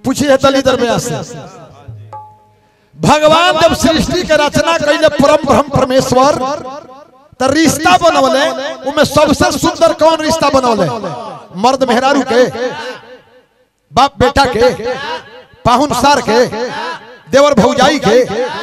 पूछिए दलिदर में से भगवान जब सृष्टि के रचना कैले परम ब्रह्म परमेश्वर तो रिश्ता बनवले उनमें सबसे सुंदर कौन रिश्ता बनवले मर्द मेहरारू के बाप बेटा के पाहुन सार के देवर भौजाई के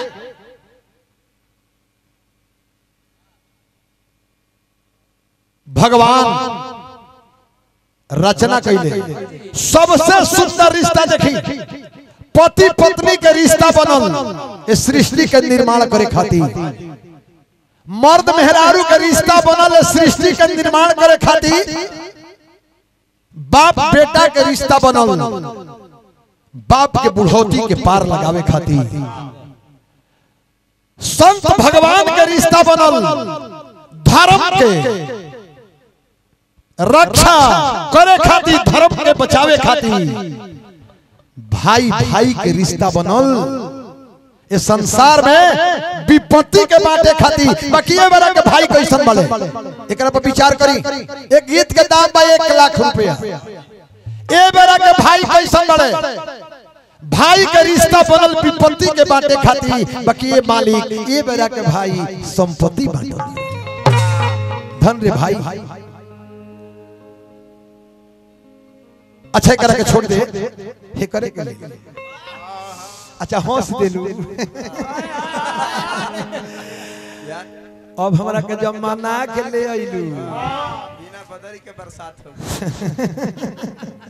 भगवान रचना कैले सबसे सुंदर रिश्ता देखी पति पत्नी के रिश्ता बनल इस सृष्टि के निर्माण करे खातिर मर्द मेहरारू के रिश्ता बनल इस सृष्टि के निर्माण करे खातिर बाप बेटा के रिश्ता बनल बाप के बुढ़ौती के पार लगावे खातिर संत भगवान के रिश्ता बनल धर्म के रक्षा करे खातिर धर्म के बचावे खातिर भाई भाई के रिश्ता बनल इस संसार में विपत्ति के बाटे खातिर बाकी ये बड़ा के भाई कैसन बने एकरा पर विचार करी एक गीत के दाम बा एक लाख रुपया ए बेरा के भाई कैसन बने भाई के रिश्ता बनल विपत्ति के बाटे खातिर बाकी ये मालिक ये बेरा के भाई संपत्ति बांटल धन रे भाई अच्छा करा के छोड़ दे हे करे के ले अच्छा हंस देलू अब हमरा के जमाना के ले आइलू बिना बदरी के बरसात हो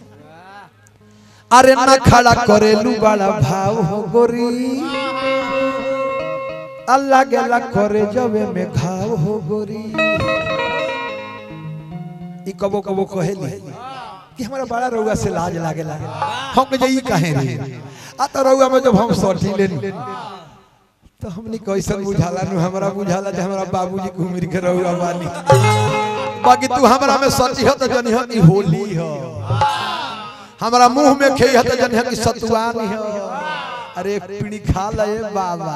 अरे न खड़ा करेलू बड़ा भाव हो गोरी अल्लाह गेला करे जबे में घाव हो गोरी ई कबो कबो कहेली कि हमरा बड़ा रउआ से लाज लागे लागे हम के ई काहे रे आ तो रउआ में जब हम सठी लेन तो हमनी कैसन बुझाला नु हमरा बुझाला जे हमरा बाबूजी घुमिर के रउआ बानी बाकी तू हमरा में सची हो तो जनी हो ई होली हो हमरा मुंह में खेई है तो जनी हो कि सतुआनी हो अरे एक पीड़ी खा ले बाबा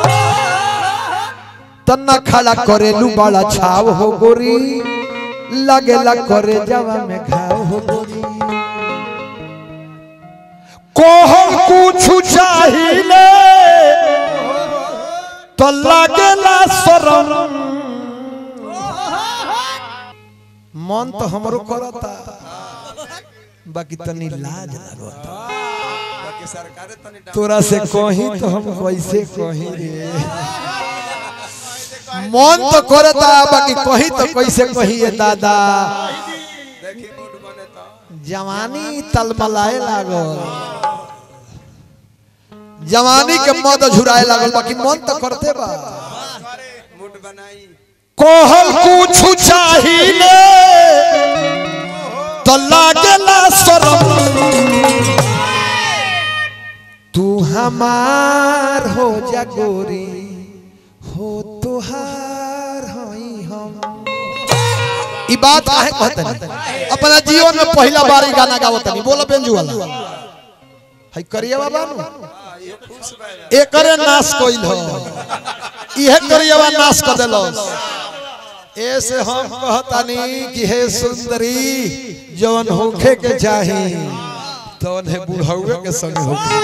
तन्ना खड़ा करेलू बड़ा छाव हो गोरी लगेला करे जवा में घाव हो गोरी कोहम कुछ चाहिए तो लगेला शरम मन तो हमरो करता बाकी तनी लाज लगता बाकी सरकारे तनी डांट तोरा से कही तो हम कैसे कही रे मन तो करता बाकी कही तो कैसे कही है दादा देखी मूड बने तो जवानी तलमलाए लागल जवानी के मद झुराए लागल बाकी मन तो करते बा मूड बनाई कोहल कुछ चाहिए तो लागेला शरम तू हमार हो जा गोरी हो तुहार हई हम ई बात काहे कहते नहीं अपना जीवन में पहला बार ई गाना गावत नहीं बोलो बेंजू वाला हई करिया बाबा ये खुश बा एकरे नाश कइल हो इहे करियवा नाश कर देलस ऐसे हम कहतानी कि हे सुंदरी जवन होखे के चाही तवन है बुढ़ौए के संग होखे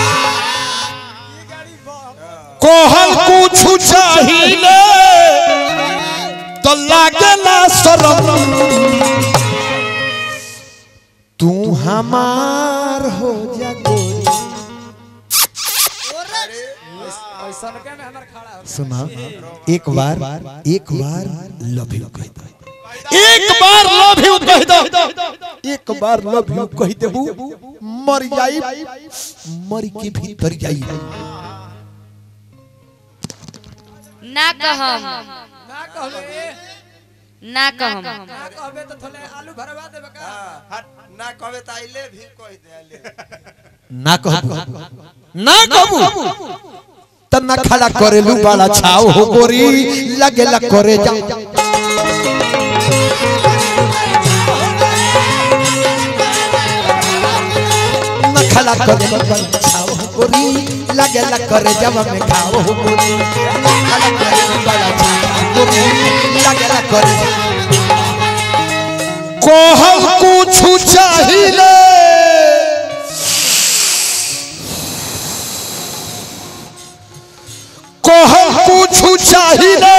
कोहल कुछ चाहिए तो लागेला शरम तू हमार हो जा गोरी सुना एक बार एक बार लव यू कह दो एक बार लव यू कह दो एक बार लव यू कह देबू मर जाई मर के भीतर जाई ना कहम ना कहबे ना कहम ना कहबे तो थोड़े आलू भरवा देबे का हाँ, हट ना कहबे त आइले भी कह दे आइले ना कहबू ना कहबू तना खड़ा करेलू बड़ा छाव हो गोरी लगेला करे जा ना खड़ा करेलू बड़ा छाव हो गोरी लगेला करे जब में खाओ हो गोरी ना खड़ा करेलू बड़ा छाव हो गोरी लगेला करे कोहम कुछ चाहिए चाहिए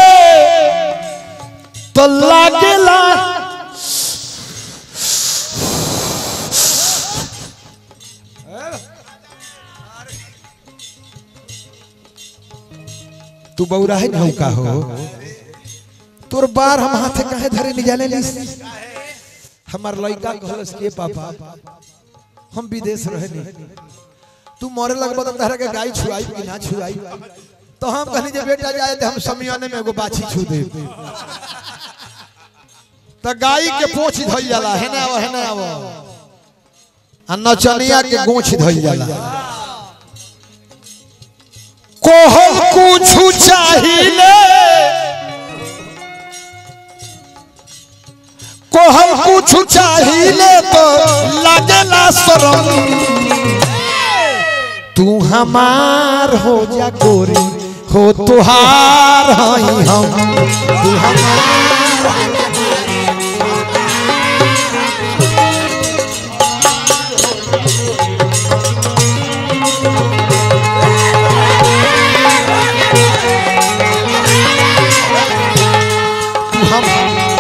तो लागेला तू बौरा है ना का हो तोर बार हम हाथे काहे धरे नहीं जाने ली हमार लड़का कहलस के पापा हम विदेश रहे नहीं तू मरे लगबो तो तहरा के गाय छुआई कि ना छुआई तो हम कहनी जे बेटा जाए तो हम समियाने में एगो बाछी छू दे तो गाय के पोछ धइल जाला है ना है ना आवो आ नचनिया के गोछ धइल जाला कोहल कुछ चाहिए कोहल कुछ चाहिए तो लगेला शरम तू हमार हो जा गोरी हो तुहार हई हम तू हमार तू हम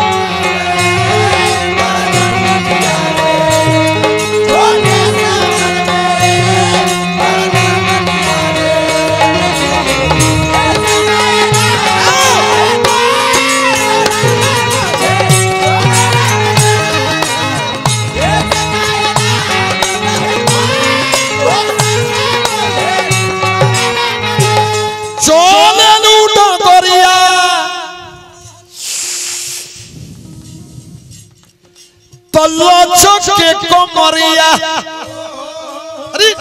চলে লুটো দরিয়া তল্ল চোখে কমরিয়া আরে,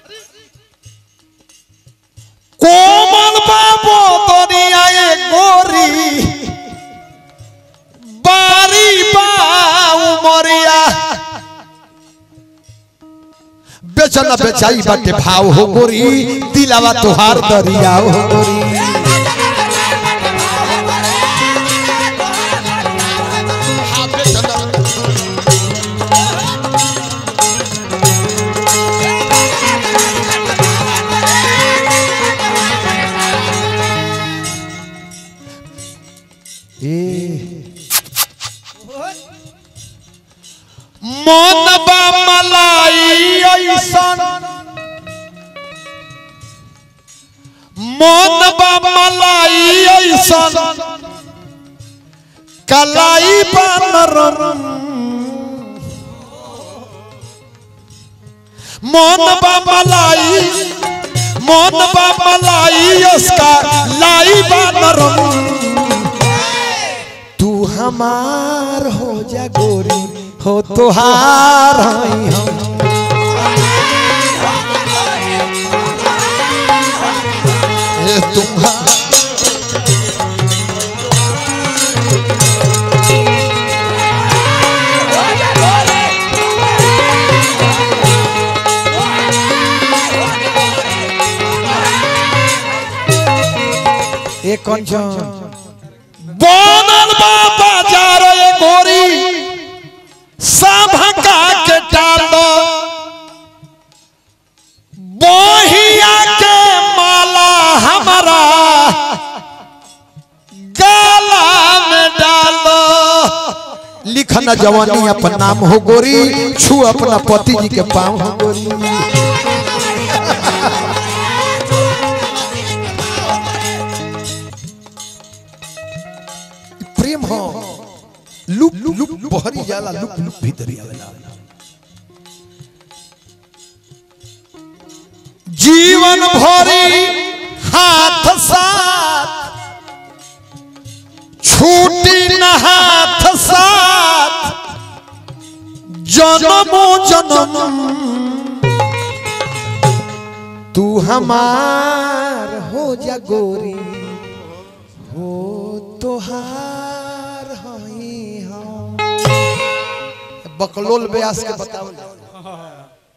কোমল বাবু দরিয়ায় গরি বাড়ি বাউ মরিয়া बेचना बेचाई बाटे भाव हो गोरी दिलावा तुहार दरिया हो गोरी हाँ, बेचना। ए मन बा मलाई ऐसन मन बा मलाई ऐसन कलाई बानरम मन बा मलाई मन बा मलाई उसका लाई बानरम तू हमार हो जा गोरी हो तुहार हई हम ए तुम्हार एक कंचन बनल बा बाजार ए गोरी सभका के डालो बहिया के माला हमारा गाला में डालो लिखना जवानी अपन नाम हो गोरी छू अपना पति जी के पाँव हो गोरी प्रेम हो लुप लुप बहरी जाला लुप लुप भीतरी आवेला जीवन भरी हाथ साथ छूटी न हाथ साथ जन्मो जन्म तू हमार हो जा गोरी हो तोहार हई हम बकलोल ब्यास के बताओ